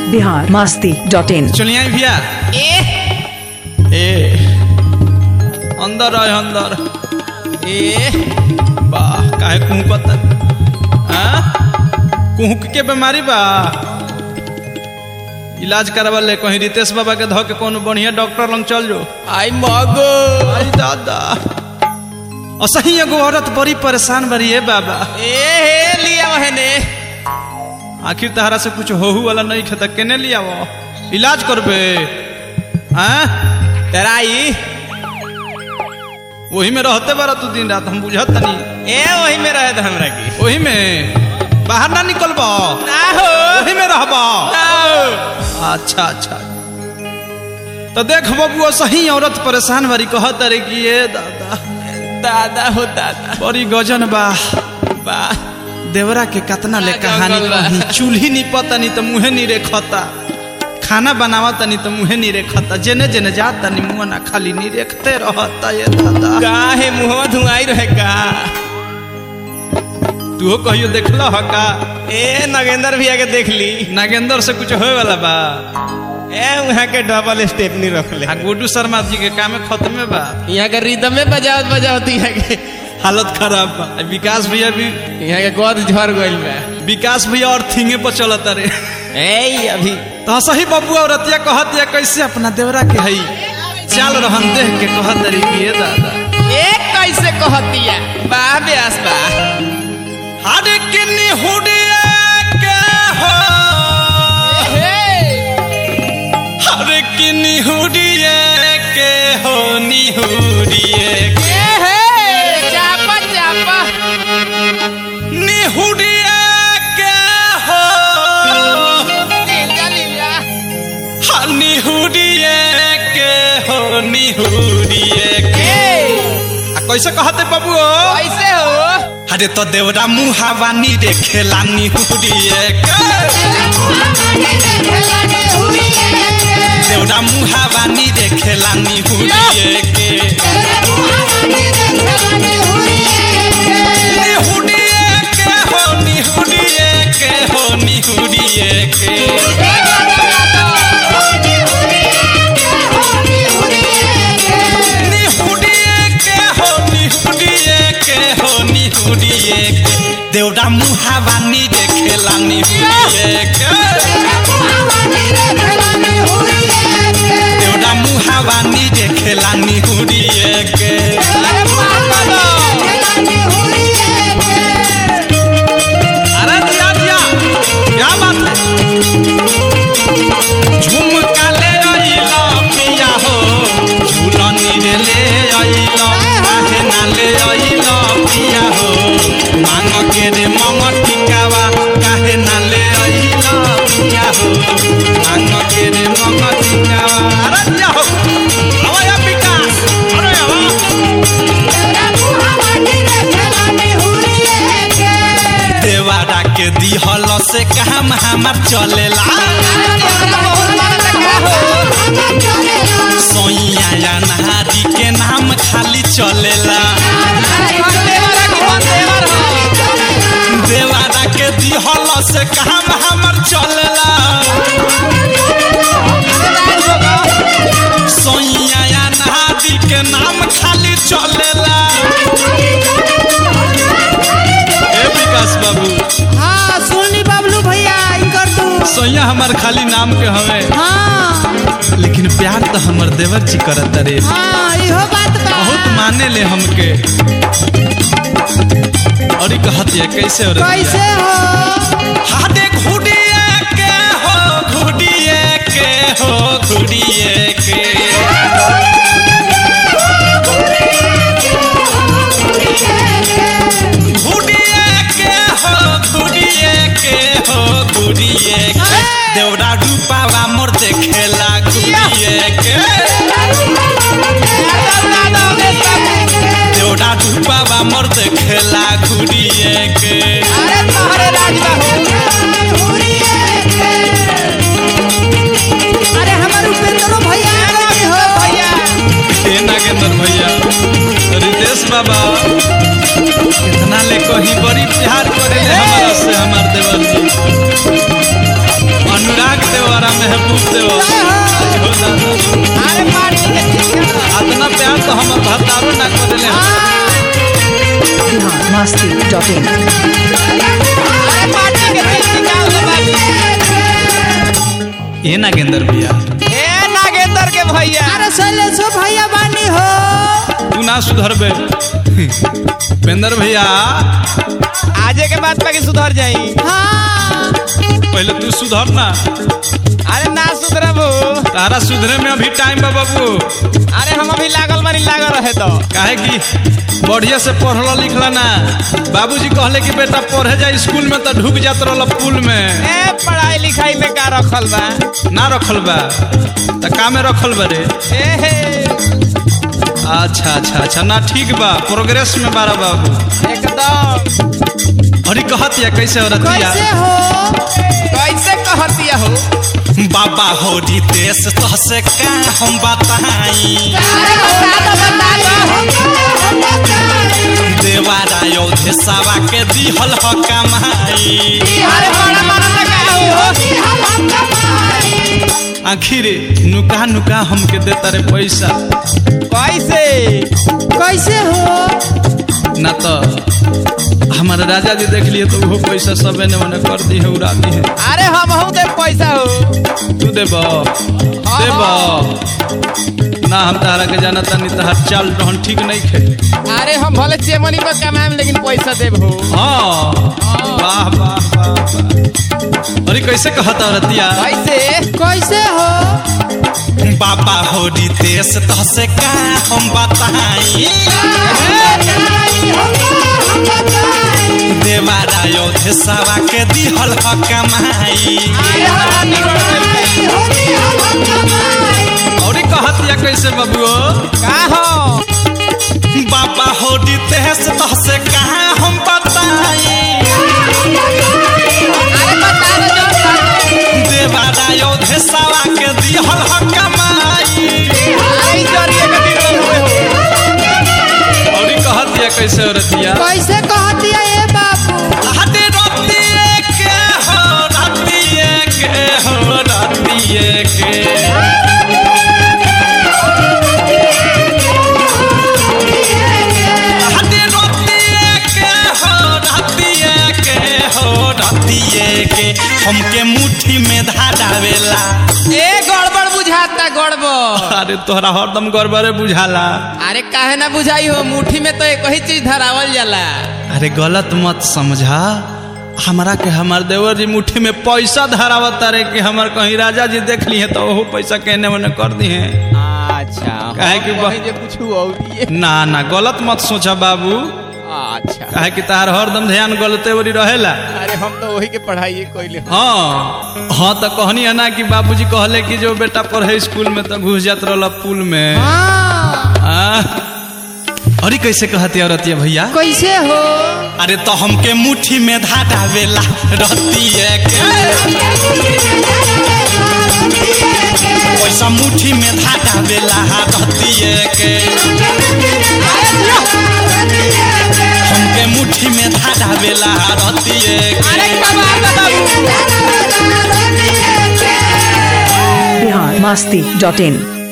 Bihar Masti dot in चलिए आई भैया ए अंदर आए अंदर ए वाह काहे कुहकत हाँ कुहक के बीमारी बा इलाज करवा ले कहीं रितेश बाबा के धो के कोनो बढ़िया डॉक्टर लंग चल जो आई मगो आई दादा असही एगो औरत बड़ी परेशान बड़ी है बाबा ए हे लिया वहने आखिर तहरा से कुछ होहू वाला नहीं खता केने लिया वो इलाज करबे हाँ तराई वही में रहते बारा तू दिन रात हम बुझत नहीं ए वही में रहे था हमरा की वही में बाहर ना निकलब ना हो वही में रहब ना हो अच्छा अच्छा तो देख बबुआ सही औरत परेशान बारी कहत रे कि ये दादा दादा हो दादा बड़ी गजन बा बा देवरा के कतना ले आ, कहानी जंगल बा। कही चूल्ही नहीं पता नहीं तो मुँहे नहीं रेखता खाना बनावा तनी तो मुँहे नहीं रेखता जेने जेने जात तनी मुँह ना खाली नहीं रेखते रहता ये दादा का है मुहवा धुआई रहे का तू कहियो देखला ह का ए नगेंद्र भैया के देख ली नागेंद्र से कुछ होए वाला बा ए वहाँ के डबल स्टेपनी रख ले आ गुड्डू शर्मा जी के कामे खत्मे बा यहाँ के रिदम में बजावत बजावत यहाँ के हालत खराब बा आ विकास भैया भी यहाँ के गोद झड़ गइल बा विकास भैया और थिंगे पर चलत रे ए अभी तो सही बबुआ और रतिया कहत या कैसे अपना देवरा के हई चाल रहन देख के कहत रे कि ये दादा ए कैसे कहतिया बा ब्यास बा हर किन्नी हुडिया के हो हर किन्नी हुडिया के हो निहुडिए के चापा चापा निहुडिया के हो लीला लीला हर निहुडिए के हो निहुडिए के आ कैसे कहते बाबू कैसे हो अरे तो देवरा मुहावानी रे खेला निहुडिए के देवरा मुहावानी रे खेला निहुडिए के निहुडिए के हो निहुडिए के हो निहुडिए के निहुडिए के हो निहुडिए के हो निहुडिए के देवरा मुहावानी रे खेला निहुडिए के देवरा मुहावानी रे खेला निहुडिए के अरे दिया दिया क्या बात है झुमका ले आइला पिया हो झूलनी रे ले आइला काहे ना ले आइला पिया हो मांग के रे मंग टिकावा काहे ना ले आइला पिया हो मांग के रे मंग टिकावा अरे दिया हो आवा या विकास अरे आवा देवारा के दिहल से काम हमार चलेला सोइया या नहारी के नाम खाली चलेला देवारा के दिहल से काम हमार चलेला सोइया या नहारी के नाम खाली चलेला ए विकास बाबू हाँ सुनी बबलू भैया ई कर दू सोइया हमार खाली नाम के हवे हाँ लेकिन प्यार तो हमर देवर जी करत रे हाँ इहो बात बा बहुत माने ले हमके और ई कहत है कैसे और कैसे हो हाथे घुड़िए के हो घुड़िए के हो घुड़िए के घुड़िए के हो घुड़िए के हो घुड़िए के देवरा रूपावा मोर देखेला घुड़िए के देवरा रूपावा मोर देखेला घुड़िए के अरे तोहरे राज बा अरे हमार उपेंद्रो भैया आ गए हो भैया हे नागेंद्र भैया रितेश बाबा कितना ले कहीं बड़ी प्यार करे ले हमारा से हमार देवर जी देवरा महबूब देवर हो दादा अरे पार्टी के ठीक है अतना प्यार तो हमर भतारो ना कर देले बिहार मस्ती डॉट इन अरे पार्टी के ठीक निकाल दो बाबू ए नागेंद्र भैया ए नागेंद्र के भैया अरे शैलेशो भैया बानी हो तू ना सुधरबे पेंदर भैया आजे के बाद बाकी सुधर जाई हाँ पहले तू सुधर ना अरे ना सुधरबू तारा सुधरे में अभी टाइम बा बाबू अरे हम अभी लागल बानी लागल रहे तो काहे कि बढ़िया से पढ़ला लिखला ना बाबूजी कहले कि बेटा पढ़े जा स्कूल में तो ढुक जात रहल पुल में ए पढ़ाई लिखाई में का रखल बा ना रखल बा त का में रखल बा रे ए हे अच्छा अच्छा अच्छा ना ठीक बा प्रोग्रेस में बारा बाबू एकदम अरे कहत या कैसे हो रतिया कैसे हो कैसे कहतिया हो बाबा हो रितेश तो से का हम बताई अरे बता दो बता दो देवारा योधे सावा के दिहल ह कमाई अरे बड़ा बड़ा लगा हो आखिर नुका नुका हमके देता रे पैसा कैसे कैसे हो ना तो हमारे राजा जी देख लिए तो वो पैसा सबे ने मने कर दी है उड़ा दी है अरे हम हूँ दे पैसा हो तू देब देब ना हम तारा के जाना तानी तहार चाल रहन ठीक नहीं खे अरे हम भले चेमनी पर कमाएम लेकिन पैसा देब हो हाँ वाह वाह वाह वाह अरे कैसे कहता रतिया कैसे कैसे हो बाबा हो रितेश तो से का हम बताई देवारा योधे सावा के दिहल ह कमाई और कहत या कैसे बबुओ का हो बाबा हो रितेश तो से कहा हम बताई अरे बता दो जो बात है। देवारा योधे सावा के दिहल ह कमाई अरे ई जरिए के दिन हुए हो और कहत या कैसे रतिया कैसे कहतिया ए बाबू हटे रतिए के हो रतिए के हो रतिए के हटे रतिए के हो रतिए के हो रतिए के हमके मुट्ठी में धारावेला ए गड़बड़ बुझाता गड़बड़ अरे तोहरा हरदम गड़बड़े बुझाला अरे काहे ना बुझाई हो मुट्ठी में तो एक ही चीज धरावल जाला अरे गलत मत समझा हमारा के हमार देवर जी मुट्ठी में पैसा धरावत रे कि हमार कहीं राजा जी देख लिए तो वो पैसा कहने मने कर दी है अच्छा काहे कि बा- जे पूछू और ये ना ना गलत मत सोचा बाबू अच्छा काहे कि तार हरदम ध्यान गलते वरी रहेला अरे हम तो वही के पढ़ाई कोइले हाँ हाँ तो कहनी है ना कि बाबूजी कहले कि जो बेटा पढ़े स्कूल में तो घुस जात रहल पुल में हाँ आ, अरे कैसे कहती औरतिया भैया कैसे हो अरे तो हमके मुट्ठी में धाटावेला रहती है के पैसा मुट्ठी में धाटावेला रहती है के हमके मुट्ठी में धाटावेला रहती है के अरे कमाल बा बाबू बिहार मस्ती डॉट इन